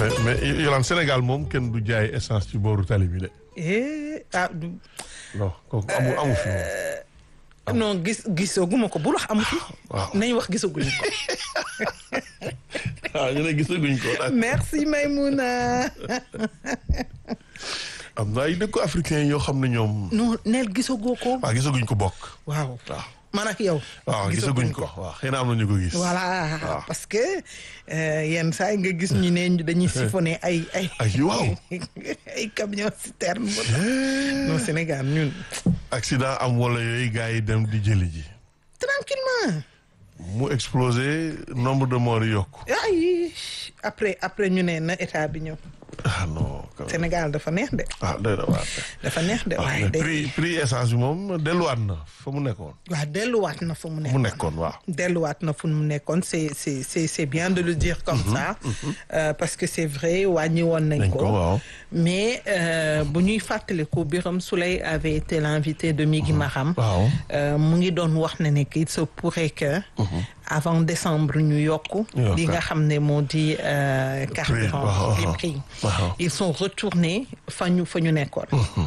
mais mais Yolande Sénégal moom kenn du jaay essence ci booru tali bi de. eh ah du non kooku amu amu fi moom. non gis gisaguma ko bul wax amu fi. waaw. nañ wax gisaguñu ko. ah ñu ne gisaguñ ko. merci Maymouna. am na ay dëkku africain yoo xam ne ñoom. non neel gisagoo ko. waaw gisaguñ ko bokk. waaw waaw. man ak yow. waaw gisaguñ ko waaw xëy na am na ñu ko gis. voilà waaw. parce que euh, yenn saa yi nga gis ñu ne ñu dañuy siphonné ay ay. ay waaw. ay camion citerne. non Sénégal ñun. accident am wala yooyu gars yi dem di jëli ji. tranquillement mu explosé nombre de morts yi yokku. ay après après ñu ne na état bi ñëw. ah non. quand même. Sénégal dafa neex de. ah doy na waar. dafa neex de ah waaye mais de. prix prix essence bi moom delluwaat na fa mu nekkoon. waaw delluwaat na fu mu mu nekkoon. nekkoon waaw. delluwaat na fu mu nekkoon c'est c'est c'est c'est bien de le dire comme ça euh, parce que c'est vrai wàññi woon nañ nañ ko ko waaw. mais euh, bu ñuy fàttaliku Birame Souleye avait été l'invité de Migui Maram waaw. euh, mu ngi doon wax ne ne qu'il se pourrait que avant décembre ñu yokk Yokk. li nga xam ne moo di euh, carburant waaw, les waaw. prix waaw. ils sont retournés fa ñu fa ñu nekkoon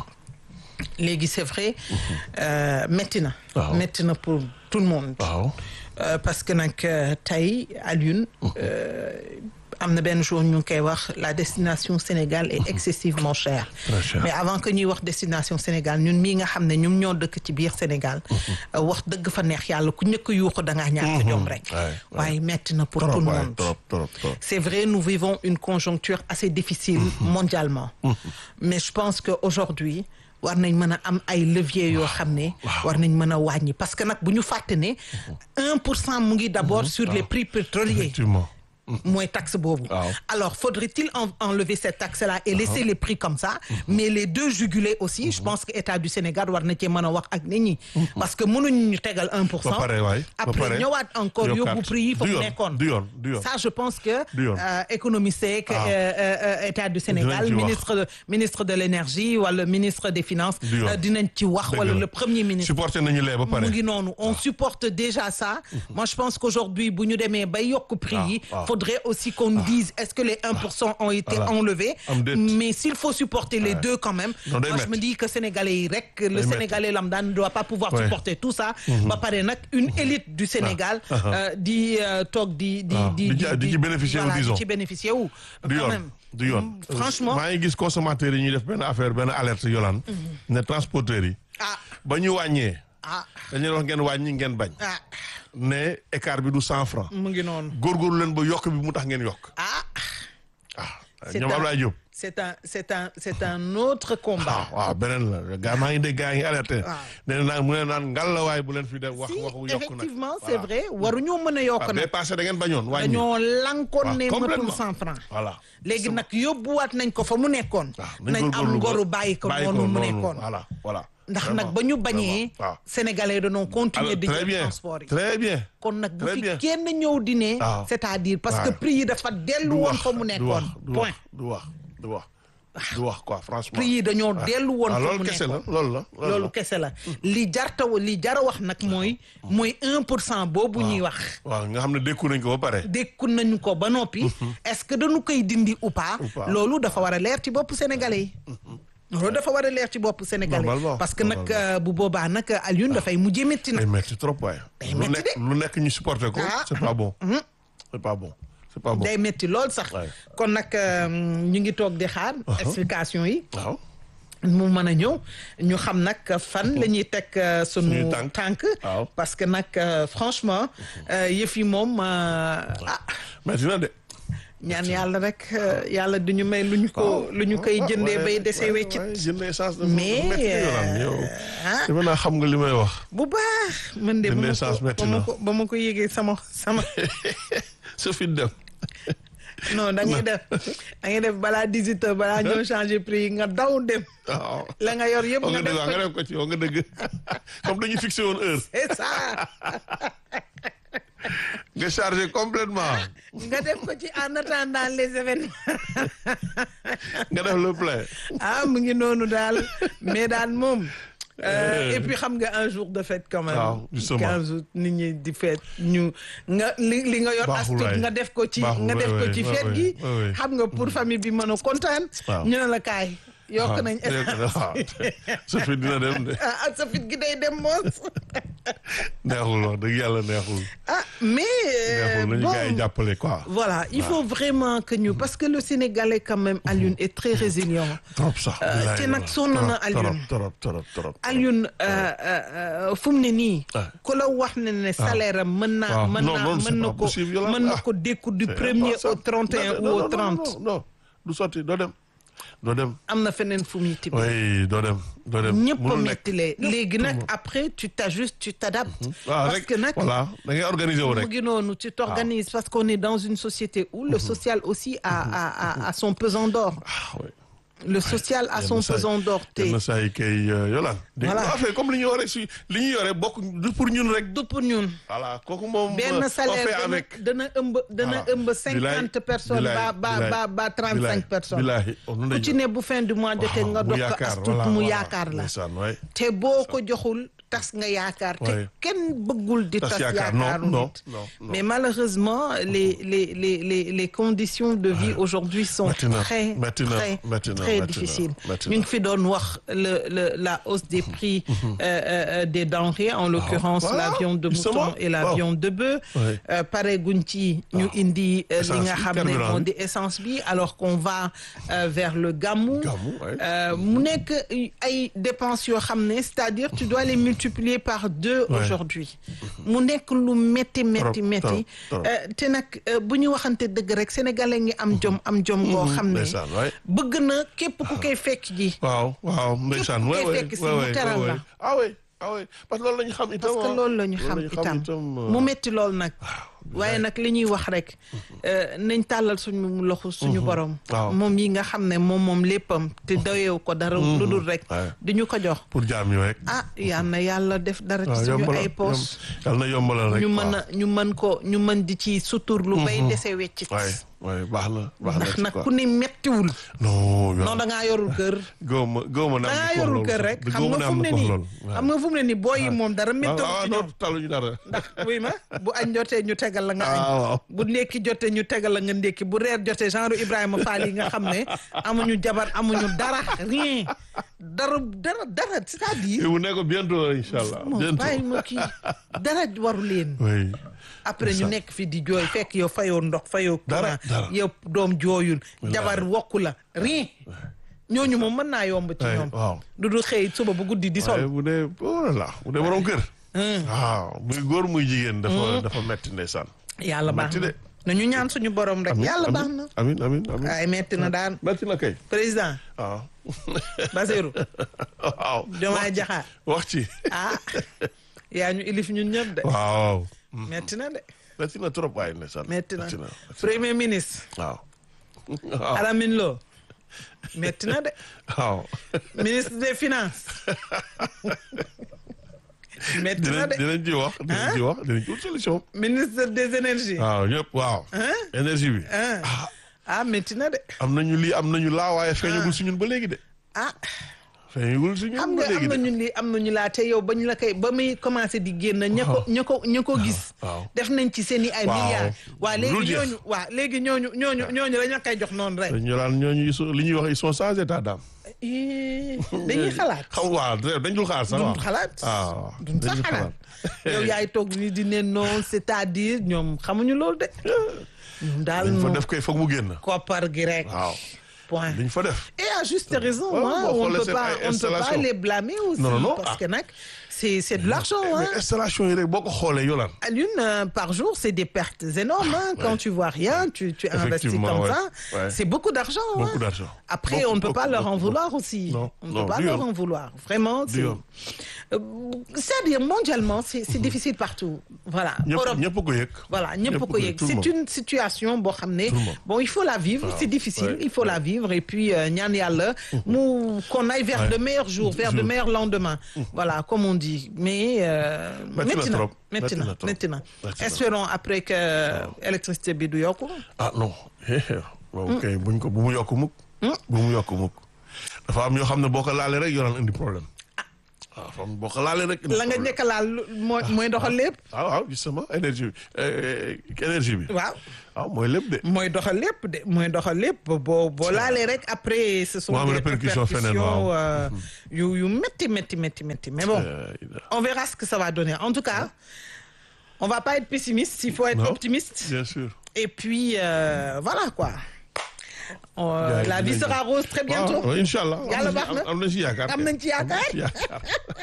léegi c'est vrai euh, métti na Waaw. métti na pour tout le monde waaw. Euh, parce que nag euh, tey Alioune euh, am na benn jour ñu ngi koy wax la destination Sénégal est excessivement chère Très cher. mais avant que ñuy wax destination Sénégal ñun mii nga xam ne ñun ñoo dëkk ci biir Sénégal euh, wax dëgg fa neex yàlla ku ñëkk yuuxu da ngaa ñàkk jom rek Ouais, ouais. waaye metti na pour trop tout le waay monde trop trop trop. c'est vrai nous vivons une conjoncture assez difficile mondialement mais je pense que aujourd'hui war nañ mën a am ay leviers yoo xam ne war nañ mën a wàññi parce que nag bu ñu fàtte ne un pour cent mu ngi d'abord sur les prix pétroliers effectivement. mooy taxe boobu Waaw. alors faudrait-il en- enlever cette taxe-là et laisser les prix comme ça mais les deux jugulés aussi je pense que État du Sénégal war na cee mën a wax ak nit ñi parce que mënuñu ñu tegal un pour ba cent pare waay. ba après pare ñëwaat encore yokkaat. yóbbu prix yi fa du mu yoon, nekkoon du yoon du yoon. ça je pense que Du yoon. euh, économiste yeeg Ah. euh, euh, état du Sénégal ci wax. ministre de ministre de l'énergie wala ministre des finances Du yoon. euh, dinañ ci wax Dëgg wala la. le premier ministre supporté nañu lee ba pare. mu ngi noonu on supporte déjà ça moi je pense qu'aujourd'hui bu ñu demee bay yokk prix yi Ah, ah. faudrait aussi qu'on nous dise est-ce que les 1% ont été Voilà. enlevés Am déet. mais s'il faut supporter les deux quand même Non, day moi je métti. me dis que sénégalais yi rek le métti. sénégalais lambda ne doit pas pouvoir Ouais. supporter tout ça ba pare nag une élite du Sénégal Ah, ah. euh, di euh, toog di di Ah, di di ci- di ci bénéficier wu, voilà, disons. di ci bénéficier wu du quand yoon même. du yoon. Mm, franchement maa ngi gis consommateurs yi ñuy def benn affaire benn alerte yolaan ne transporteurs yi. ah ba ñu wàññee. ah dañu leen wax ngeen wàññi ngeen bañ. ah ne écart bi du cent francs. mu ngi noonu góorgóorlu leen ba yokk bi mu tax ngeen yokk. ah ah C'est ñoom un- Ablaye Diop. c'est un c'est un c'est un autre combat waaw waaw beneen la gaa maa ngi dégg gaa ngi alerté. Waaw. nee na naan mu ne naan ngalawaay bu leen fi def wax si waxu yokk nag. effectivement c'est vrai waruñoo mën a yokk waaw nag bee passé da ngeen bañoon wàññi. dañoo lankoon waaw, ne matul complètement. cent francs voilà. léegi nag yóbbuwaat nañ ko fa mu nekkoon waaw nañ am góorgóorlu ba- ngoru bàyyi ko noonu mu nekkoon voilà voilà. ndax Vraiment, nag ba ñu bañee vraiment, waaw. sénégalais dañoo continuer Alors, di très jël bien transport yi très bien. kon nag bu très fi bien. kenn ñëw di ne waaw. c'est-à-dire parce que waaw. prix yi dafa dellu du woon wax fa mu du nekkoon wax du wax point du wax du wax du wax quoi franchement. prix yi dañoo dellu woon ah fa mu loolu kese la nekkoon loolu la. loolu kese la li jarta li jara wax nag mooy mooy un pour cent boobu ñuy wax waaw nga xam ne dékku nañ ko ba pare. dékku nañu ko ba noppi est-ce que dañu koy dindi ou pas Ou pas. loolu dafa war a leer ci bopp sénégalais yi loolu dafa war a leer ci bopp sénégalais Normalement, parce que nag normalement. euh, bu boobaa nag Alioune dafay mujjee métti day nag metti trop waaye. Day lu metti nekk lu nekk ñu supporté ko. Ah. c'est pas bon. c'est pas bon c'est pas bon. day métti lool sax Ouais. kon nag euh, ñu ngi toog di xaar explication yi waaw. mu mën a ñëw ñu xam nag fan la ñuy teg euh, sunu Suñuy tànk. tànk Waaw. parce que nag euh, franchement euh, yëf yi moom euh, ah metti na de. ñaan yàlla rek euh, yàlla du ñu may lu ñu ko lu ñu koy jëndee bay dese weccit jëndee essence dafa Mais, metti na yoonam yow. ah defe naa xam nga li may wax. bu baax man de ba Jëndee ma essence ko metti ba ma na. ko ba ma ko yégee sama sama sa fit dem. non da ngay def da ngay def balaa 18 heures balaa ñoo changer prix yi nga daw dem waaw. la nga yor yëpp wax nga nga dëgg def waaw nga ko def ko ci wax nga dëgg comme dañu fixé woon heure c'est ça nga chargé complètement nga def ko ci en attendant les événements nga def le plein ah mu ngi noonu daal mais daal moom Euh, et puis xam nga un jour de fête quand même. waaw, justement. 15 août nit ñi di fête ñu nga li li nga yor as Baaxul tuut waay. nga def ko ci Baaxul, nga def waay, ko waay, ci waay, fête waay, gi. waay, waay. xam nga pour famille bi mën a kontaan. Waaw. ñu ne la kaay. yokk nañ waaw sa fit dina dem de ah sa fit gi day dem moos. neexul wax dëgg yàlla neexul ah mais. euh, neexul nañu bon, gars yi jàppale quoi Voilà, il faut vraiment que ñu parce que le Sénégalais quand même Alioune est très résilient. trop sax Euh, bilaay te nag wala. sonn na Trop, Alioune. trop trop trop trop Alioune euh, euh, euh, fu mu ne nii. Ah. ku la wax ne ne salaire am mën naa Ah. mën Non, naa non, c'est mën na pas ko possible, Yolande. mën na Ah. ko dékku du C'est premier au impossible. 31 Non, ou non, au non, 30. non non du sotti doo dem doo dem am na feneen fu muy tibbee. oui doo dem doo dem ñëpp a mënul nekk. méttilee léegi nag tout le après tu t'ajustes tu t'adaptes. waaw parce rek que nag voilà da ngay organiser wu mu rek ngi noonu tu t'organises parce qu'on est dans une société où le social aussi a a a, a son pesant d'or. ah oui Le social a yenn son saa yi- pesant d'or te yenn saa yi kay yolaan dégg Voilà. nga affaire comme li ñu yore si li ñu yore bokk du pour ñun rek du pour ñun. voilà kooku moom benn on fait salaire dana avec dana ëmb dana Voilà. ëmb cinquante personnes ba ba ba ba trente cinq personnes bilaay oh, noonu ku lañu- ci ne bu fin du mois jotee nga mu dox ko yaakaar, as tuut voilà, mu voilà. yaakaar la ndeysaan waay te boo ko joxul tas nga yaakaar te Ouais. kenn bëggul di Tas tas yaakaar, yaakaaru non, non, nit non, non. mais malheureusement les les les les les conditions de vie aujourd'hui sont Metti na, très metti na, très metti na, très metti na, difficiles metti ñu na. ngi fi doon wax le le la hausse des prix euh, euh, des denrées en l'occurrence Voilà, la viande de justement. mouton et la Waaw. viande de bœuf Ouais. Euh, pare guñ ci ñu indi euh, li Essence nga bi, xam ne carburant moo bi. di essence bi alors qu'on va euh, vers le gamou Gamou, ouais. Euh, mu nekk ay dépenses yoo xam ne c'est-à-dire tu dois les multiplier par deux Ouais. aujourd'hui mu nekk lu métti métti Trop, métti trop, trop. Euh, te nag euh, bu ñu waxante dëgg rek sénégalais ngi am jom am jom goo xam ne ndeysaan waay bëgg na képp ku koy fekk ji waaw waaw ndeysaan Képp waay ku koy waay fekk si waay mu waay teral waay la. waay. ah oui ah oui parce que loolu la ñu xam itam parce que ah. loolu la ñu xam Loolu itam euh, mu métti lool nag waaye nag li ñuy wax rek euh, nañ tàllal suñu loxo suñu borom waaw. moom yi nga xam ne moom moom léppam te doyew ko dara lu dul rek Ouais. di ñu ko jox pour jaam yi rek ah yal na yàlla def dara waaw ci suñu yombalal ay poos yal na yombalal rek ñu mën a ñu mën ko ñu mën di ci suturlu bay dese weccit waay waay baax na baax na ndax ci nag quoi. ku ne mettiwul non non da ngaa yorul kër góob ma góob ma da ngaa yorul kër rek xam nga fu mu ne nii xam nga fu mu ne nii booy yi moom dara méttiwul waaw ci non ñoom taluñu dara ndax wuy ma bu añ jotee ñu tegal la nga añ ah waaw bu ndékki jotee ñu tegal la nga ndékki bu reer jotee genre Ibrahima Fall yi nga xam ne amuñu jabar amuñu dara rien dara dara dara c'est-à-dire bu nekk bientôt incha allah moom bientôt bàyyi ma kii dara waru leen oui après ñu nekk fi di jooy fekk yow fayoo ndox fayoo Dara, courant dara. yow doom jooyul jabar wokku la rien ñooñu moom mën naa yomb ci Ouais, ñoom waaw. du du xëy suba bu guddi di waaye sol bu dee oh là là bu dee borom kër waaw muy góor muy jigéen dafa dafa metti ndeysaan yàlla baax metti na de. nañu ñaan suñu borom rek Amin, yàlla amin, baax na amin amin amin ay metti na daan metti na kay président waaw Basirou waaw Diomaye Diakhar wax ci ah yaa ñu ilif ñun ñëpp de waaw metti na de metti na trop waaye ndeysaan metti na metti na premier ministre waaw waaw Alamine Lo metti na de waaw ministre des finances metti na dinañ de dinañ ci wax dinañ ci wax dinañ ci wut solution ministre des énergies waaw ñëpp waaw énergie bi ah ah metti na de am nañu lii am nañu laa waaye feeñagul si ñun ba léegi de ah feeñagul si xam ñun nga ba léegi am de nañu lii am nañu laa te yow bañ la koy ba muy commencé di génn ña ko ña ko ña ko gis waaw. def nañ ci seen i ay Waaw. milliards waa Lu léegi jeex. ñooñu waa léegi ñooñu ñooñu ñooñu dañu koy jox noonu rek ñu naan ñooñu ils sont- li ñuy wax ils sont sans état d'âme Ih, dañuy xalaat xam waaw dañ dul xaar sax duñ waaw xalaat waaw duñ sax dañuy xalaat yow yaay toog ni di ne non c'est-à-dire ñoom xamuñu loolu de ñoom daal liñ fa moom def koy foog mu génn koppar gi rek waaw point liñ fa def et à juste raison Ouais, hein, boo on xoolee peut seen pas ay on ne peut pas installation. les blâmer aussi Non, non, non, parce ah. que nag c'est c'est de l'argent hein mais installation yi rek boo ko xoolee yolaan à l'une euh, par jour, c'est des pertes énormes. hein. Quand tu vois rien, tu, tu investis Effectivement, comme ouais. ça. Ouais. C'est beaucoup d'argent. Beaucoup hein. d'argent. Après, Beaucoup, on ne peut pas beaucoup, leur en beaucoup, vouloir aussi. Non, on ne non, peut pas du leur tout. en vouloir. Vraiment, c'est... Du tout. Euh, C'est-à-dire, mondialement, c'est c'est difficile partout. Voilà. ñëpp Europe, ñëpp ko yëg voilà, ñëpp ko yëg. tout le c'est monde. une situation boo xam ne Tout le monde. bon il faut la vivre c'est difficile ouais, il faut la vivre et puis euh, ñaan yàlla mu qu'on aille vers Ouais. de meilleurs jours vers de Jour. meilleurs lendemains voilà comme on dit mais euh, Metti na métti na trop. métti Metti na na trop. métti na Metti na. espérons après que électricité bi du yokku ah non waaw kay buñ ko bu mu yokk mukk bu mu yokk mukk dafa am yoo xam ne boo ko laalee rek yoraan indi problème waaw fam boo ko laalee rek. la nga njëkk a laal mooy mooy doxal lépp. waaw waaw justement énergie bi énergie bi. waaw. waaw mooy lépp de. mooy doxal lépp de mooy doxal lépp boo boo laalee rek après. ce sont Mu am des répercussion feneen, waaw. euh, yu yu métti métti métti métti mais bon. on verra ce que ça va donner en tout cas on va pas être pessimiste il faut être Non. optimiste. bien sûr. et puis euh, voilà quoi. On- Gars yi la vie dinañ sera rose très bientôt. waaw incha allah. Yàlla baax na. am nañ ci yaakaar. am nañ ci yaakaar. am nañ ci yaakaar.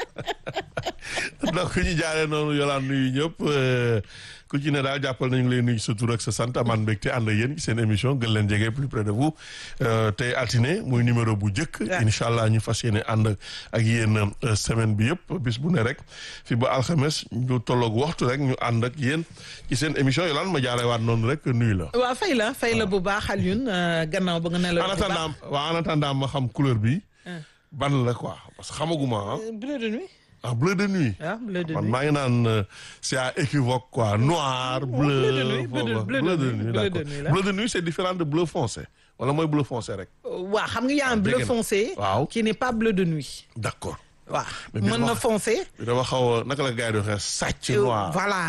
donc ñu jaaree noonu yolaan nuyu ñëpp euh, ku ci ne daal jàppal nañu ngi lay nuyu sa tur ak sa sant amaan mbégte ànd ak yéen ci seen émission gën leen jege plus près de vous Euh, tey altine muy numéro bu njëkk. Ouais. incha allah ñu fas yéene ànd ak yéen euh, semaine bi yëpp bis bu ne rek fi ba alxames ñu tolloog waxtu rek ñu ànd ak yéen ci seen émission yolaan ma jaaree waat noonu rek nuyu la. waaw fay la fay la bu baax Alioune euh, gannaaw ba nga ne la. en attendant waaw en attendant ma xam couleur bi. ban la quoi parce que xamaguma ah. bleu de nuit. ah bleu de nuit. ah bleu de man nuit. maa ngi naan euh, c'est à équivoque quoi noir bleu bleu de nuit, bleu de- foofu, bleu de nuit, bleu de d'accord nuit, là. bleu de nuit c'est différent de bleu foncé wala mooy bleu foncé rek waaw xam nga y a un bleu dégg na. foncé. Waaw. qui n'est pas bleu de nuit. d'accord waaw Mais bi mën ma na wax- foncé. bi dama xaw a naka la gars yi di waxee sàcc Euh, noir voilà.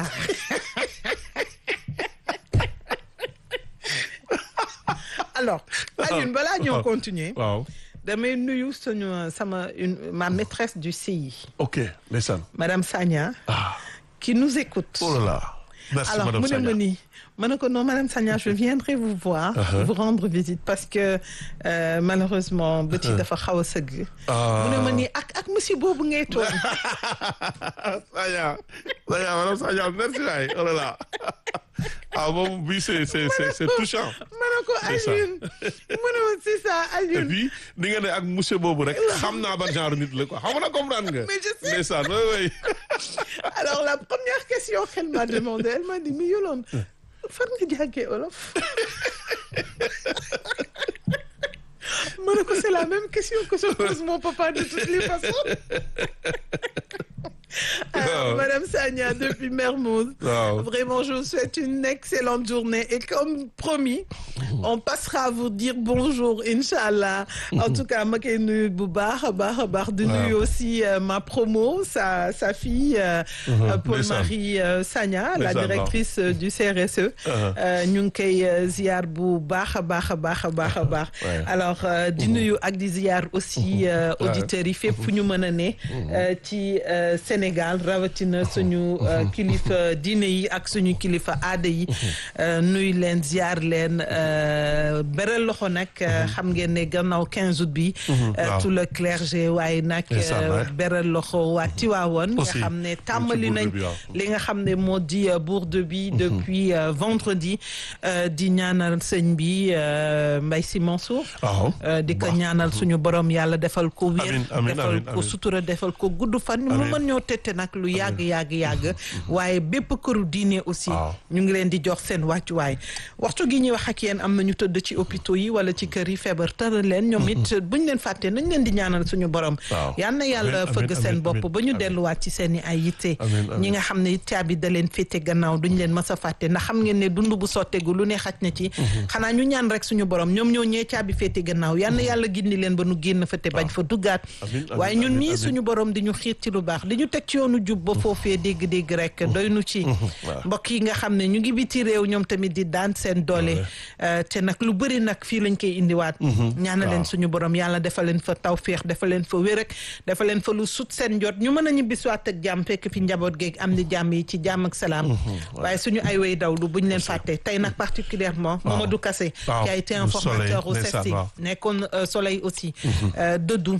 alors Alioune balaa ñoo continuer waaw damay nuyu suñu sama une ma maîtresse du CI ok ndeysaan madame Sagna ah qui nous écoute. oh là là merci alors madame mu ne Sagna ma nii ma ne ko non madame Sagna je viendrai vous voir. Uh-huh. vous rendre visite parce que euh, malheureusement bët yi dafa xaw a sëgg. Ah. mu ne ma nii ak ak monsieur boobu ngay toog. Sagna Sagna madame Sagna merci waay oh là là ah moom bi c'est c'est c'est c'est touchant ma ne ko C'est ça. Alioune mu ne ma c'est ça et Alioune. puis ni nga ne ak monsieur boobu rek xam naa ban genre nit la quoi xam nga comprendre nga. Mais je sais. ndeysaan oui oui. Alors la première question qu'elle m'a demandé elle m'a dit mais Yolande fan nga jàngee olof. ma ne ko c'est la même question que se pose mon papa de toutes les façons. Alors, Waaw. Madame Sagna depuis Mermoz. Waaw. Vraiment, je vous souhaite une excellente journée et comme promis, on passera à vous dire bonjour, Inch'Allah. En tout cas, ma koy nuyu bu baax a baax a baax. di Waaw. nuyu aussi euh, ma promo sa sa fille. euh, euh, Paul-Marie euh, Sagna, la Ndeysaan, waaw. directrice euh, du CRSE. Euh, ñu ngi koy euh, ziar bu baax a baax a baax a baax a baax. Ouais. alors euh, di nuyu ak di ziar aussi euh, Ouais. auditeurs yi fépp fu ñu mën a ne. euh, ci euh, Sénégal rawatina suñu euh, kilifa diine yi ak suñu kilifa aada yi. euh, nuyu leen ziar leen euh, beral loxo nag euh, xam ngeen ne gannaaw 15 août bi. euh, waaw. tout le clergé waaye nag. Ndeysaan, euh, ouais. beral loxo waa Tiwaawoon. nga Aussi, xam ne ci tàmbali bourde nañ bi, waaw. li nga xam ne moo di euh, bourde bi depuis euh, vendredi euh, di ñaanal sëñ bi euh, Mbaye Sy Mansour. waaw. Euh, di ko Baax. ñaanal suñu borom yàlla defal ko wér Amiin, amiin, defal amiin, ko amiin. sutura defal ko gudd fan mu Amiin. mën ñoo tette nag lu yàgg yàgg yàgg waaye bépp këru diine aussi Waaw. ñu ngi leen di jox seen wàccuwaay waxtu gi ñuy wax ak yéen am na ñu tëdd ci hôpitaux yi wala ci kër yi feebar tëral leen ñoom it buñ leen fàttee nañ leen di ñaanal suñu borom Waaw. yal na yàlla Amiin, fëgg amiin, seen amiin, bopp amiin, ba ñu amiin. delluwaat ci seen i ay yitte Amiin, amiin. ñi nga xam ne caabi da leen féete gannaaw duñ leen mës a fàtte ndax xam ngeen ne dund bu sottegu lu ne xaj na ci xanaa ñu ñaan rek suñu borom ñoom ñoo ñee caabi féete gannaaw yal na yàlla gindi leen ba nu génn fa te bañ fa duggaat Amiin, amiin, waaye ñun amiin, mii amiin. suñu borom di ñu xiir ci lu baax di ñu teg ci yoonu jub ba foofee dégg-dégg rek doy nu ci waaw. mbokk yi nga xam ne ñu ngi biti réew ñoom tamit di daan seen doole euh, te nag lu bëri nag fii lañ koy indiwaat ñaana leen waaw. suñu borom yàlla defal leen fa tawféex defal leen fa wér ak defal leen fa lu sut seen jot ñu mën a ñibbisiwaat ak jàmm fekk fi njaboot geeg am di jàmm yi ci jàmm ak salaam waaye suñu ay way dawlu buñ leen fàtte tey nag particulièrement Mamadou Kassé Waaw. qui a été Le informateur Soleil, au ndeysaan, CESTI waaw. nekkoon euh, soleil aussi euh, dëddu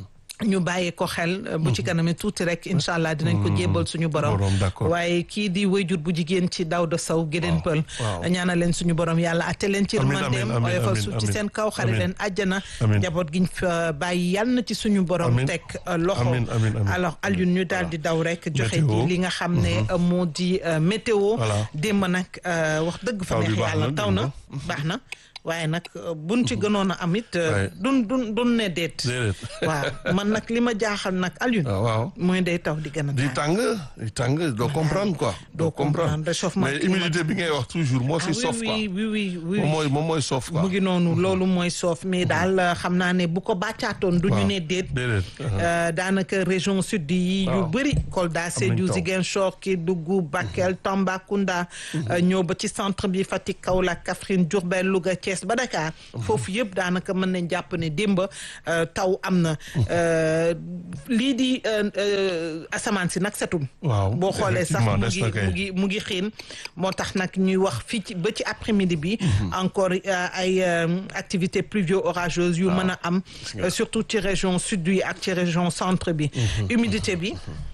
ñu bàyyi ko xel euh, bu ci kanamee tuuti rek incha allah dinañ ko jébbal suñu borom Borom, d'accord. waaye kii di wayjur bu jigéen ci Daouda Sow Gédéen Pël waaw. ñaanal leen suñu borom yàlla atte leen ci Amiin, remandeem amiin, amiin, oyofal amiin, suuf ci amiin. seen kaw xare Amiin. leen àjjana Amiin. njaboot giñ fa bàyyi yàlla na ci suñu borom Amiin. teg euh, loxo Amiin, amiin, amiin. alors Alioune ñu daal di daw rek joxe Météo. di li nga xam ne euh, moo di euh, météo Voilà. démb nag euh, wax dëgg fa Taw bi neex baax yàlla na, taw na démb. baax na waaye nag euh, buñ ci gënoon a am it euh, Ouais. dun dun dun ne déet déedéet waaw man nag li ma jaaxal nag Alioune waaw waaw mooy day taw di gën a di tàng tàng di tàng doo comprendre quoi doo comprendre réchauffement mais climatique. humidité bi ngay wax toujours moo ah si oui sof quoi oui oui oui oui moom mooy moom mooy sof quoi mu ngi noonu loolu mooy soof mais daal euh, xam naa ne bu ko bàccaatoon du ñu Waaw. ne déet déedéet Euh, daanaka région sud yi yu Waaw. bëri Kolda Sédhiou taw. Ziguinchor Kédougou Bakel Tambacounda euh, ñëw ba ci centre bi Fatick Kaolack Kaffrine Diourbel Louga Thiès ba Dakar foofu yëpp daanaka mën nañ jàpp ne démba euh, taw am na Euh, lii di euh, euh, asamaan si nag setul waaw boo xoolee sax effectivement, mu des ngi na kay. mu ngi mu ngi xiin moo tax nag ñuy wax fii ci ba ci après midi bi encore euh, ay euh, activités pluvio orageuses yu mën a am euh, surtout ci région sud yi ak ci région centre bi humidité bi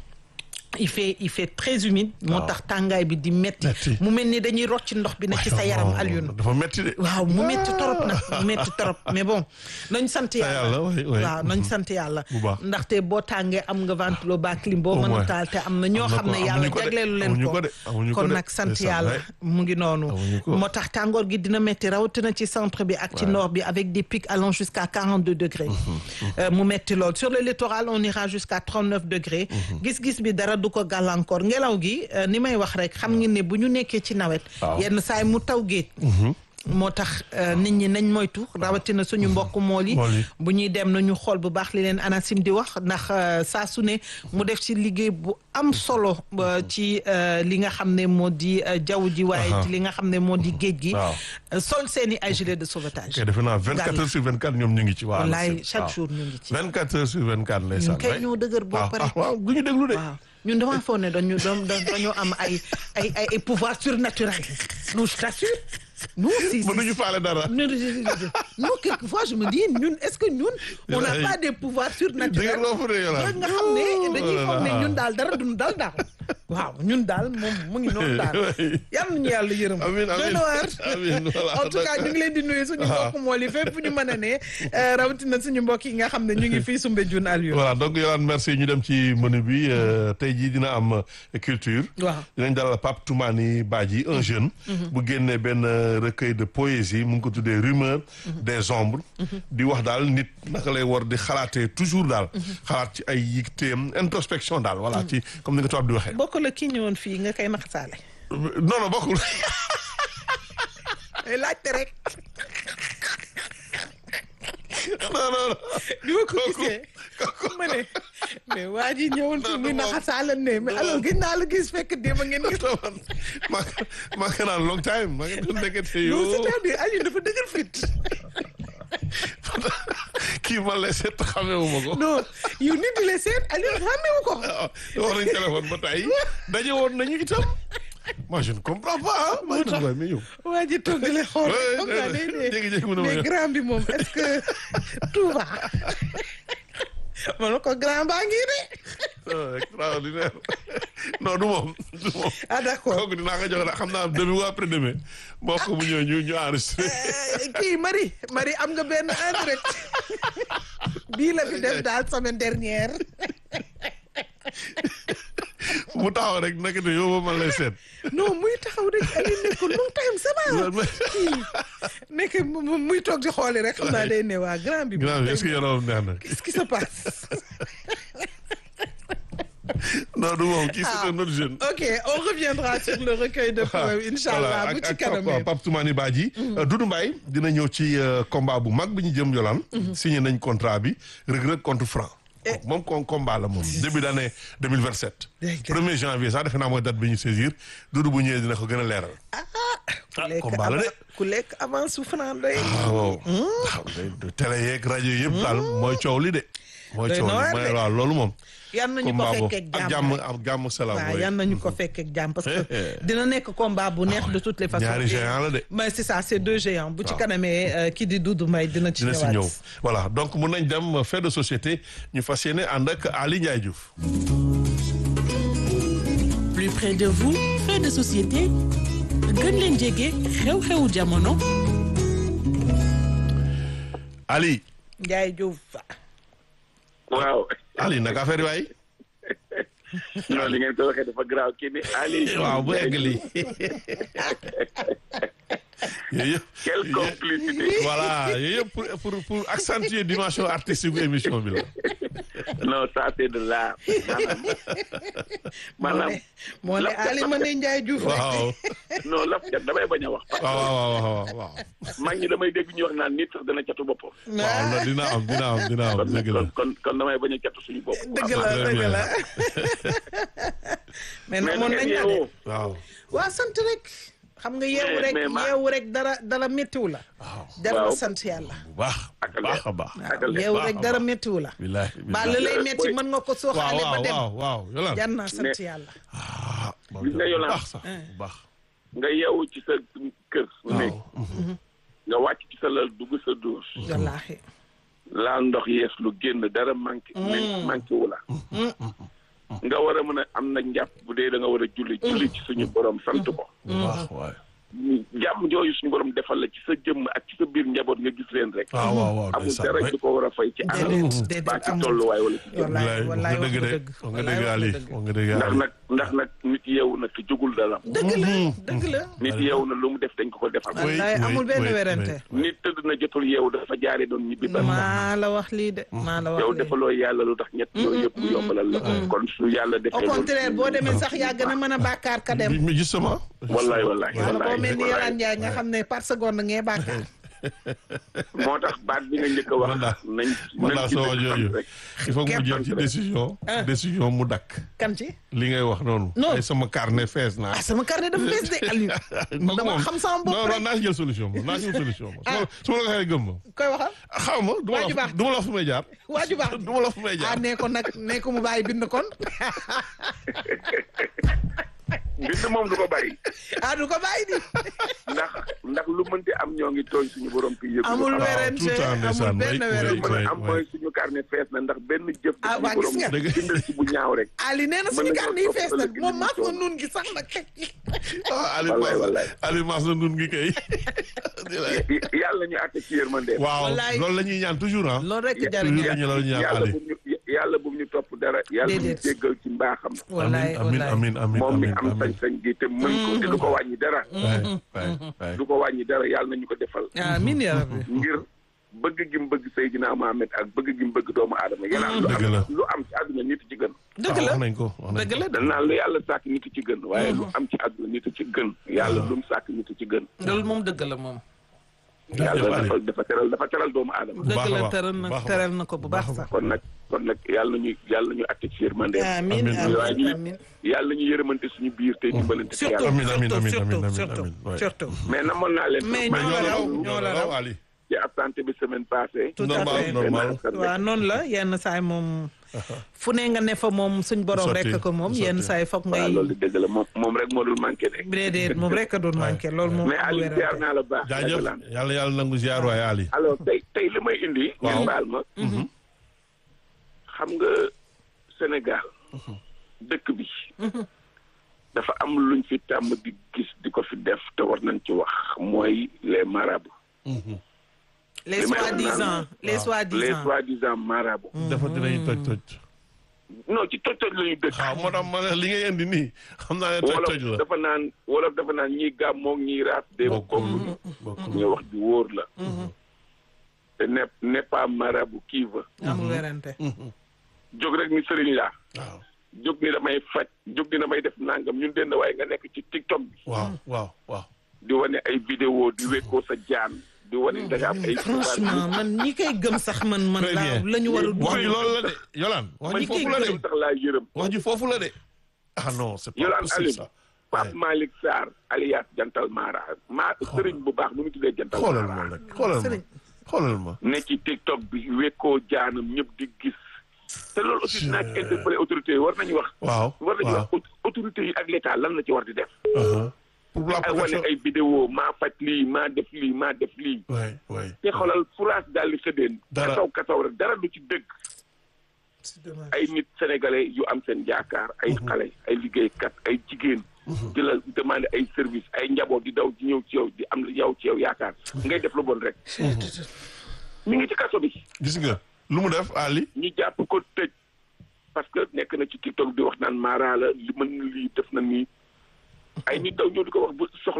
il fait il fait très humide moo Waaw. tax tàngaay bi di metti Metti. mu mel ni dañuy rocc ndox bi ne ci sa yaram Non, Alioune dafa metti de waaw mu metti torop nag mu metti torop mais bon nañ sant yàlla, yàlla oui, oui. waaw nañ sant yàlla Bu baax. ndaxte boo tàngee am nga ventilo ba clim boo Au mën a moins. taal te am na ñoo Am na xam ko, ne amuñu yàlla ko de, jagleelu leen amuñu ko ko de, amuñu ko kon de. nag sant Ndeysaan, yàlla ouais. mu ngi noonu Amuñu ko. moo tax tàngoor gi dina metti rawatina ci centre bi ak ci nord bi avec des pics allant jusqu'à 42 degrés Euh, mu metti lool sur le littoral on ira jusqu'à 39 degrés gis-gis bi dara du ko gàllankoor ngelaw gi euh, ni may wax rek xam ngeen ne bu ñu nekkee ci nawet Waaw. yenn saay mu taw géej moo tax euh, nit ñi nañ moytu rawatina suñu mbokk mool yi Mool yi. bu ñuy dem nañu xool bu baax li leen ANACIM di wax ndax euh, saa su ne mu def ci liggéey bu am solo euh, ci euh, li nga xam ne moo di euh, jaww ji waaye Aha. ci li nga xam ne moo di géej gi Waaw. Euh, sol seeni ay gilet de sauvetage kay defe naa 24 Gàll. heures sur 24 ñoom ñu ngi ci. waaw wallaay c'est- chaque waaw. jour ñu ngi ci 24 heures sur 24 lay ñun kay ñoo dëgër boo pare waaw du ñu déglu de. waaw ñun damaa foog ne dañu dañu dañoo am ay ay ay ay pouvoir surnaturel non je t'assure nous si si- mënuñu faale dara. non non quelquefois je me dis ñun est-ce que ñun on n'a pas des pouvoirs dëgg surnaturels loo fa de yow rek nga xam ne dañuy foog ne ñun daal dara duñu dal daal waaw ñun daal moom mu ngi noonu daal yal nañu yàlla yërëm Amiin, doy amiin. na waar Amiin, voilà. en tout cas ñu ngi leen di nuyu suñu mbokk mool yi fépp fu ñu mën a ne euh, rawatina suñu mbokk yi nga xam ne ñu ngi fii Soumbédioune Aliou voilà donc Yolande merci ñu dem ci menu bi euh, tey jii dina am euh, culture. waaw dinañ dalal Pape Toumani Badji un jeune. bu génnee benn euh, recueil de poésie mu ngi ko tuddee rumeur des ombres. di wax daal nit naka lay war di xalaatee toujours daal. xalaat ci ay yitteem introspection daal voilà ci comme ni nga tubaab di waxee. bokk la kii ñëwoon fii nga koy naxasaale non non bokkul. ay laajte rek non non non. bi ma ko Kooku- gisee kooku- ma ne mais waa ji ñëwoon fi Non, muy du moom. naxasaale ne mais alors gis naa la gis fekk démb ngeen gis maa maa ngi naan long time maa ngi doon nekkate non yoo c'est-à-dire Aliou dafa dëgër fit kii ma lay seet xamewu ma ko. non yow nit di la seet Aliou xàmmewu ko waaw wax nañ téléphone ba tey daje woon nañu itam. moi je ne comprends pas ah. moo tax mais yow. waa ji toog di la xool Ouais, xam naa day ne jékki-jékki mu ne ma mais yow. grand bi moom est-ce que tout va ma ne ko grand baa ngi de Ah, extraordinaire non du moom du moom. ah d'accord kooku dinaa ko jox xam naa demain ou après demain boo ko mu ñëw ñu ñu enregistré. Euh, kii Marie Marie am nga benn en direct bii la fi def daal semaine dernière mu taxaw rek naka te yow man lay seet. non muy taxaw rek Aliou ne ko long time ça va kii nekk mu- mu- muy toog di xooli rek xam naa day ne waa grand bi grand bi est-ce que yaramam neex na. qu'est-ce qui se passe non du moom kii c'est un autre jeune. ok on reviendra sur le recueil de poèmes inchallah bu ci kanamee Pape Toumani Badji Doudou Mbaye dina ñëw ci euh, combat bu mag bi ñu jëm yolaan signé nañ contrat bi Reug Reug contre Franc kooku moom kon combat la moom début d'année 2027 Dégg 1er janvier sax defe naa mooy date bi ñu saisir Doudou bu ñëwee dina ko gën a leeral ku ah, lekk combat la de. avant ku lekk avant souffrant day waaw waaw day télé yeeg rajo yëpp daal mooy coow li de mooy Doy coow na li waar mooy de. waaw loolu moom yan nañu ko combat boobu fekkee ak jàmm jàmm ak jàmm salaam waaw mooy yan nañu ko fekkee jàmm parce que dina nekk combat bu neex de toutes les façons ñaari géant la de mais c'est ça c'est deux géants bu ci Waaw. kanamee euh, kii di Doudou Mbaye dina ci dina si ñëwaat ñëw voilà donc mun nañ dem fait de société ñu fas yéene ànd ak Ali Ndiaye Diouf plus près de vous fait de société gën leen jege xew-xewu jamono Ali Ndiaye Diouf waaw Ali naka affaire yi waay non li ngeen ko waxee dafa garaaw kii ni Ali waaw bu egg lii yooyu yëpp quelle complicité voilà yooyu yëpp pour pour pour accentuer dimension artistique bu émission bi la. non ça c'est de l'art maanaam moo ne laf cat Ali Mane Ndiaye Diouf rek. waaw non laf cat damay bañ a wax parce waaw waaw waaw waaw. que mag ñi damay dégg ñu wax naan nit sax dana catu boppam waaw la dina am dina am dina am kon dëgg la. kon kon kon damay bañ a catu suñu bopp dëgg la très dëgg bien. la. mais mais nag moon nañ ngeen la de. yeewoo waaw. waa sant rek. xam nga yeewu Mais- rek mais ma- yeewu rek dara dara méttiwu la. waaw jar na Waaw. sant yàlla. bu baax Ak bu baax a baax. ak a yeewu baax rek a dara baax. méttiwu la. bilaay ba la lay métti Boy. mën nga ko waaw sooxaale ba waaw dem. waaw waaw Yolande. jar na sant Mais- yàlla. ah moom Gis nga bu Yolande. baax sax bu baax. nga yeewu ci sa kër néeg waaw. nga wàcc ci sa lal dugg sa douche wallaahi. laal ndox yees lu génn dara manqué men manqué wu la nga war a mën a am nag njàpp bu dee da nga war a julli julli ci suñu borom sant ko bu baax waay. jàmm jooju suñu borom defal la ci sa jëmm ak ci sa biir njaboot nga gis leen rek waaw waaw waaw amul ndeysaan dara waay. du ko war a fay ci déedéet anam déedéet baa ci amul. tolluwaay wala ci jëmm wallaay wax wallaay nga wax dëgg nga de dëgg. wax nga wallaay dëgg wax Ali nga dëgg. wax nga dëgg ndax Ali. nag ndax nag nit yeewu na te jógul dara dëgg la dëgg la. nit yeewu na lu mu def dañ ko ko defal Oui, wallaay oui, amul benn oui, werante. oui. nit tëdd na jotul yeewu dafa jaare doon ñibbi ba maa la wax lii de. maa la wax yow lii. defaloo yàlla lu tax ñett yooyu yëpp yombalal la ko kon su yàlla au defee loolu contraire boo demee sax yaa gën a mën a bàkkaar ka dem. mais justement. wallaay wallaay wala boo wallaay mel ni wallaay. Yolande Ndiaye nga xam ne par seconde ngee bàkkaar. moo tax baat bi nga njëkk a wax Man daal- nañ man nañ daal ci sama dëgg jooju sant rek il faut que mu Képp jël ci rek. décision. décision mu dakk. kan ci. li ngay wax noonu. Non. ay sama carnet fees naa. ah sama carnet dafa fees de Aliou. Kooku dama moom- xam sama bopp non rek. non naa si jël solution moom naa si jël solution moom. su ma la su ma la ko waxee gëm ma. koy waxal. xaw ma du ma Waa ji la baax. du ma la wax fu may jaar. waa ju baax du ma la wax fu may ah jaar. nee ko nag nee ko mu bàyyi bind kon. bind moom du ko bàyyi ah du ko bàyyi di. ndax ndax lu mënti am ñoo ngi tooñ suñu borom ki yëpp amul waaw, werante tout le temps, amul ndeysaan, benn oui, oui, werante. mën oui. a am mooy suñu carnet fees na ndax benn jëf Ah, suñu waa, gis borom nga. Dëgg. bindal ci bu ñaaw rek Ali nee na Mën suñu nañoo carnet yi topp fees na ëllëg moom ñu maas ma toog. nun gi sax nag teg ci. ah Ali Wallaay, Mass wallaay. Ali Mass na nun gi kay. yàlla ñu àtte ci yërmande waaw Wallaay. loolu la ñuy ñaan toujours ah. loolu rek toujours jariñu la ñu loolu ñuy ñaan yàlla Ali. bu ñu yàlla bu ñu topp dara yàlla bu ñu Déedéet. jéggal ci mbaaxam wallaay amin wallaay amin amin moom mi amin am amin. sañ-sañ gi te mën ko te du ko wàññi dara waay waay waay. du ko wàññi dara yàlla nañu ko defal amiin yaa rabbi. ngir bëgg gi mu bëgg Seydina Mohamed ak bëgg gi mu bëgg doomu aadama yàlla lu Dëgg la. am lu am ci àdduna nit ci gën dëgg waaw la wax nañ ko wax nañ dëgg ko. la dañ naan lu yàlla sàkk nit ci gën waaye lu am ci àdduna nit ci gën yàlla lu mu sàkk nit ci gën loolu moom dëgg la moom. Jërëjëf yàlla Ali. dafa dafa teral dafa teral doomu aadama Bu baax dëgg a la baax, teral bu na baax a teral baax. na ko bu baax sax. kon nag kon nag yàlla nañu yàlla nañu àtte ci yërmande amiin Amiin. waaye amiin ñu amiin. yàlla nañu yërëmante suñu biir te dimbalante ci surtout yàlla Amiin, amiin, amiin, surtout amiin, amiin, surtout amiin, ouais. surtout. mais namoon naa leen Mais mais ñoo ñoo la la raw, raw ñoo ñoo la la raw. raw Ali. ci absenté bi semaine passée Tout à normal fait. normal. waaw noonu la yenn saay moom fu ne nga ne fa moom suñ borom Sotti, rek ko moom sotti. yenn saay foog waaw ngay loolu dëgg la moom moom rek moo dul manqué de déedéet moom rek a doon manqué loolu moom mais amul Aliou ziar werante. naa la baax jaajëf Yolande. yàlla yàlla nangu ziar waay Ali. alors tey tey li may indi Waaw. ngeen baal ma xam nga Sénégal dëkk bi dafa am luñ fi tàmm di gis di ko fi def te war nañ ci wax mooy les marabouts les li may wax soi-disant naan- les les soi-disant soi-disant marabouts dafa dinañu toj toj. non ci toj toj la ñu dëkk waaw moo tax ma ne li ngay indi nii xam naa ne toj wolof toj la. dafa naan wolof dafa naan ñiy gàmmoog ñiy raas de bokkul bokkuñu bokkul. ñu wax di wóor la te ne n'est pas marabout qui veut amul werante jóg rek ni sëriñ laa waaw jóg ni damay faj jóg ni damay def nangam ñun denn waaye nga nekk ci tiktok bi waaw waaw waaw. di wane ay vidéo di wekkoo sa jaan di wane da nga am ay franchement man ñi koy gëm sax man man Très la bien. la ñu war a wax ji dugg loolu la de Yolaan wax ji ñi koy foofu la de gërëm. sax laa yërëm wax ji foofu la de. ah non c'est pas Yolaan possible Aliou ça. Pape Malick Sarr alias Jantal Mara maa sëriñ bu baax nu mu tuddee Jantal xoolal Mara ma rek xoolal ma Sëriñ. xoolal ma. ne ci tiktok bi wekkoo jaanam ñëpp di gis te loolu aussi dinaa ci interpellé autorités yi war nañu wax waaw war nañu waaw. wax aut- autorités yi ak l'état lan la ci war di def Uh-huh. pour la ay wane protection. ay vidéo maa faj lii maa def lii maa def lii waay waay. te xoolal furaas daal di xëddeen Dara. kasaw kasaw rek dara du ci dëgg ay nit sénégalais yu am seen yaakaar ay xale ay liggéeykat ay jigéen di la demandé ay service ay njaboot di daw di ñëw ci yow di am yow ci yow yaakaar ngay def lu bon rek mi ngi ci kaso bi gis nga lu mu def Ali. ñu jàpp ko tëj parce que nekk na ci tiktok di wax naan Mara la li mën na lii def na nii ay nit daw ñëw di ko wax bu soxla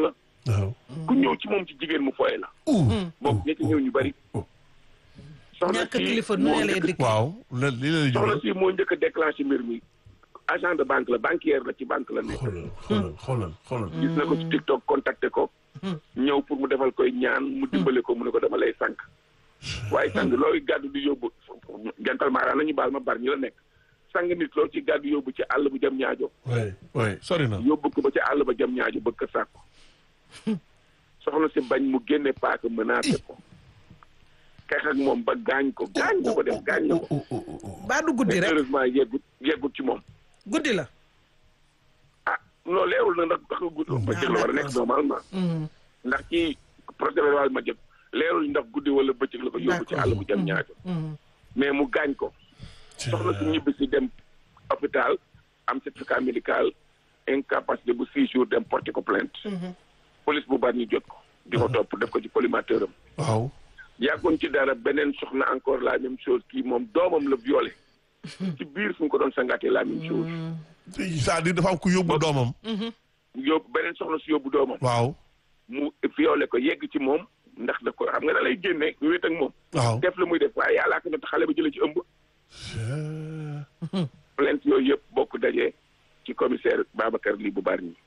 waaw. ku ñëw ci moom ci jigéen mu foye la bokk ña ci ñëw ñu bari soxna ñàkk si kilifa nu moo ne lay njëkk- dikk waaw la li lay soxna jural. si moo njëkk a déclenché mbir mi agent de banque la banquière la ci banque la nekk xoolal xoolal xoolal xoolal. gis na ko ci TikTok contacté ko ñëw pour mu defal koy ñaan mu dimbale ko mu ne ko dama lay sànq waaye sang looy gàddu di yóbbu jantal maaraan la ñu baal ma bar ñi la nekk sang nit loolu ci gàddu yóbbu ci àll bu jam ñaajo oui oui sori na. yóbbu ko ba ci àll ba jam ñaajo bëgg ko sàkku soxna si bañ mu génne paaka menacé ko xeex ak moom ba gaañ ko gaañ na ko def gaañ na ko baa du guddi rek heureusement yeggut yeggut ci moom guddi la ah non leerul na ndax ndax gudd bëccëg la war a nekk normalement ndax ci procès verbal ma jëm leerul ndax guddi wala bëccëg la ko yóbbu ci àll bu jam ñaajo mais mu gaañ ko soxna si ñibbi si dem hôpital am certificat médical incapacité bu six jours dem porter ko plainte police bu bari ñu jot ko di ko topp def ko ci collimateur am waaw. yàggoon ci dara beneen soxna encore la même chose kii moom doomam la violé ci biir fu mu ko doon sangaatee la même chose c'est-à-dire dafa am ku yóbbu doomam. yóbbu beneen soxna si yóbbu doomam waaw. mu violé ko yegg ci moom ndax da ko xam nga da lay génne wéet ak moom waaw. def la muy def waaye yàllaa ko natt xale ba jëlee ci ëmb plainte yooyu yëpp bokk dajee ci commissaire Babacar lii bu bari ñi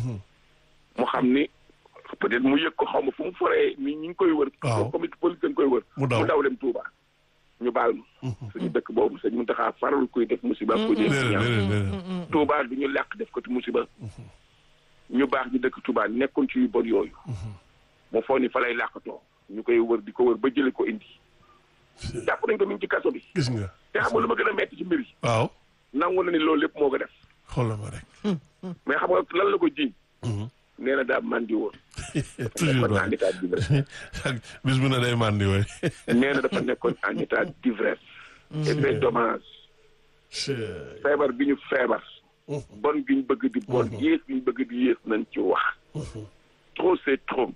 mu xam ni peut-être mu yëg ko xaw ma fu mu foree ni ñi ngi koy wër Waaw. comité police dañ koy wër Mu daw. dem Touba ñu baal ma suñu dëkk boobu sëñ Muntaxa farul kuy def musiba ko jëm déedéet ñaaw déedéet déedéet. Touba du ñu làq def ko ci musiba ñu baax ñu dëkk Touba nekkoon ci yu bon yooyu mu foog ni fa lay làqatoo ñu koy wër di ko wër ba jële ko indi jàpp nañ ko mi ngi ci kaso bi gis nga. te xam nga lu ma gën a metti ci mbir yi waaw. nangu na ni loolu lépp moo ko def xoolal ma rek. mais xam nga lan la ko jiiñ nee na daa mandi woon toujours nekkoon en waay. état d'ivresse ak bis bu ne day mandi waay. nee na dafa nekkoon en état d'ivresse et c'est dommage feebar bi ñu feebar bon gi ñu bëgg di bon yées gi ñu bëgg di yées nañ ci wax trop c'est trop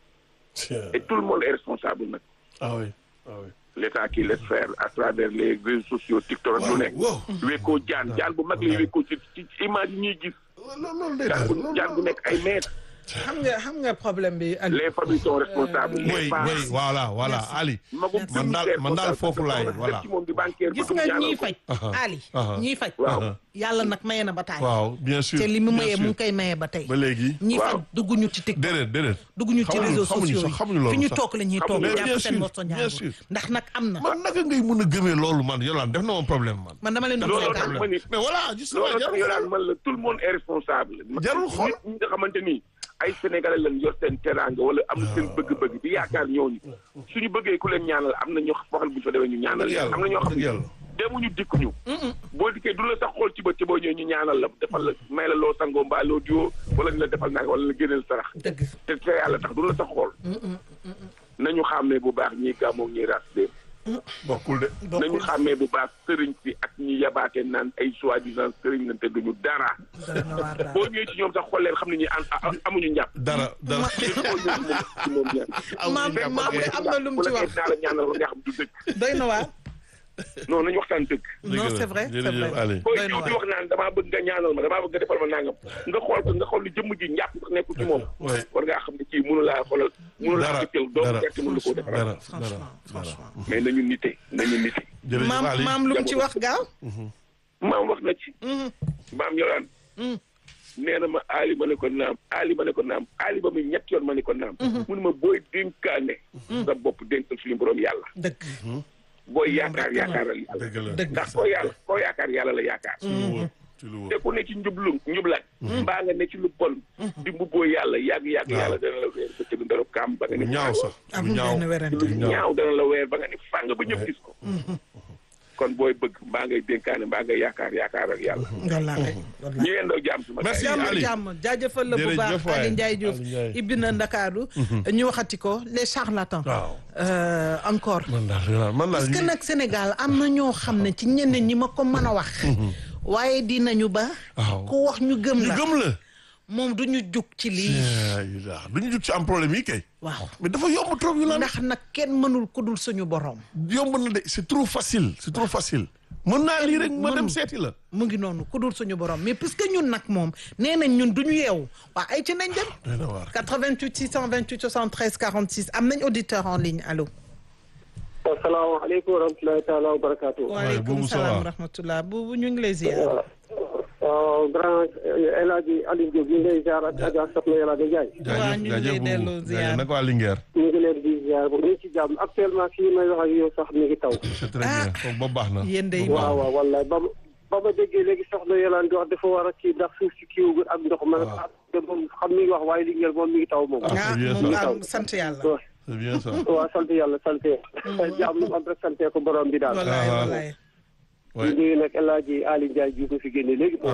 et tout le monde est responsable nag ah oui ah oui. l'état qui laisse faire à travers les réseaux sociaux TikTok ak lu nekk wow. wekkoo jaan jaan bu mag lay wekkoo ci ci image yi ñuy gis loolu loolu day jaan daal bu loolu jaan bu nekk ay mètres xam nga xam nga problème bi Aliou les familles sont responsables oui les oui parents voilà voilà Ali. magum man daal man daal foofu laay voilà. ci moom di banquier gis bëgg mu nga ñaanal ñiy ko. faj Aha. Ali Aha. ñiy faj waaw yàlla nag maye na ba taay waaw bien sûr. te li mu bien mayee sûr. mu ngi koy maye ba tey ba léegi. ñiy Waaw. faj dugguñu ci TikTok déedéet déedéet. dugguñu ci xamuñu- réseaux xamuñu sociaux sax, xamuñu loolu yi fi ñu sax. toog la ñuy toog Xamuñu. Mais bien jàpp seen sûr, morso bien njàngur sûr. ndax nag am na man naka ngay mën a gëmee loolu man Yolande def na moom problème man. man dama leen doon looloo tax seetaan ma ni mais voilà gis nga looloo tax jarul yolaan xool. man la tout le monde est responsable Jarul xool. nit ñi nga xamante ni ay sénégalais lañ yor seen teraanga wala am na seen bëgg-bëgg di yaakaar ñooñu suñu bëggee ku leen ñaanal am na ñoo xam bu ñu fa demee ñu ñaanal Dëgg yàlla, am na ñoo xam dëgg yàlla. ne demuñu dikkuñu boo dikkee du la sax xool ci bët ci boo ñëwee ñu ñaanal la defal la may la loo sangoo mbaa loo diwoo wala ñu la defal naa wala la génneel sarax dëgg te te yàlla tax du la sax xool nañu xàmmee bu baax ñiy gàmmoog ñiy ras dem bokkul de. nañu xàmmee bu baax sëriñ si ak ñi yabaate naan ay soi-disant sëriñ lañ te duñu dara dara na waar daal boo ñëwee ci ñoom sax xool leen xam ne ñi an- a- amuñu njàpp dara dara. boo ñëwee ci moom ci moom ñaan maam maam de am na lu mu ci wax naa la ñaanal nga xam du dëgg doy na waar non nañu waxtaan dëgg non c'est vrai c'est jërëjëf vrai Ali. booy Doy na ñëw di waar. wax naan damaa bëgg nga ñaanal ma damaa bëgg nga defal ma nangam nga xool ko nga xool ni jëmm ji njàpp sax nekkul ci moom Ouais. war ngaa xam ne kii mënu laa xoolal mënu laa Dara, jëkkal doomu dara. gerte mënu la koo defaral dara dara franchement dara. franchement mais nañu nite nañu nite jërëjëf maam Ali. maam lu mu ci wax gaaw maam wax na ci maam yoraan nee na ma aali ma ne ko naam aali ma ne ko naam aali ba muy ñett yoon ma ne ko naam mu ne ma booy dénkaane sa bopp dénkal suñu borom yàlla dëgg booy yaakaar yaakaaral yàlla dëgg la. dëgg ndax koo yàlla koo yaakaar yàlla la yaakaar ci lu wóor ci lu te wóor. ku ne ci njublu njublaat mbaa nga ne ci lu bon di mbubboo yàlla yàgg yàgg Waaw. yàlla dana la weer ba tëdd ndarab kaam ba nga lu ni ñaaw sax lu amul ñaaw. benn werante lu ñaaw dana la weer ba nga ni fàng ba ñëpp gis ko kon booy bëgg mbaa ngay dénkaane mbaa ngay yaakaar yaakaar ak yàlla wallaahi wallaahi ñu yendoo jàmm suma Merci. gars yi. jàmm Ali. jàmm jaajëfal la bu Jërëjëf baax waay. Ali Ndiaye Diouf Ali Ndiaye. ibbi na Ndakaaru ñu waxati ko les charlatans waaw. Euh, encore man daal Yolande man daal. parce que nag Sénégal am na ñoo xam ne ci ñenn ñi ma ko mën a wax waaye dinañu ba waaw. ku wax ñu gëm ñu la gëm la. moom du ñu jug ci lii du ñu jug ci am problème yi kay. waaw mais dafa yomb trop Yolande. ndax nag kenn mënul ku dul suñu borom yomb na de c'est trop facile c'est trop facile mën naa lii rek ma dem seeti la mu ngi noonu ku dul suñu borom mais puisque ñun nag moom nee nañ ñun duñu yeewu waa ay ci nañ dem doy na waar 88 628 73 46 am nañ auditeur en ligne allo asalaamaaleykum wa rahmatulahi taala wa barakaatu. waaye waaleykum Boubou ça salaam va wa rahmatullah buubu ñu ngi lay ziar waaw grand El Hadj Aliou Diop ñu ngi lay ziar ak Adja Soxna Yàlla Ndiaye. Waaw, ñu ngi lay delloo ziar. naka waa Linguère ñu ngi leen di ziar bu ñu ngi ci jàmm actuellement fii may wax ak yow sax mi ngi taw. c'est très bien kooku ba baax na yéen day waaw waaw wallaay ba ma ba ma déggee léegi Soxna Yàlla di wax dafa war a kii ndax suuf si kiiwagul ak ndox ma. waaw. te moom xam mi ngi wax waaye Linguère moom mi ngi taw moom. Ah, ah c'est bien moom ça. am sant yàlla waaw c'est bien ça waaw sant yàlla sant yàlla. jàmm lu mu am rek sant ko borom bi daal. wallaay Ah, wallaay di nuyu nag El Hadj Aliou Ndiaye ji ko fi génne léegi.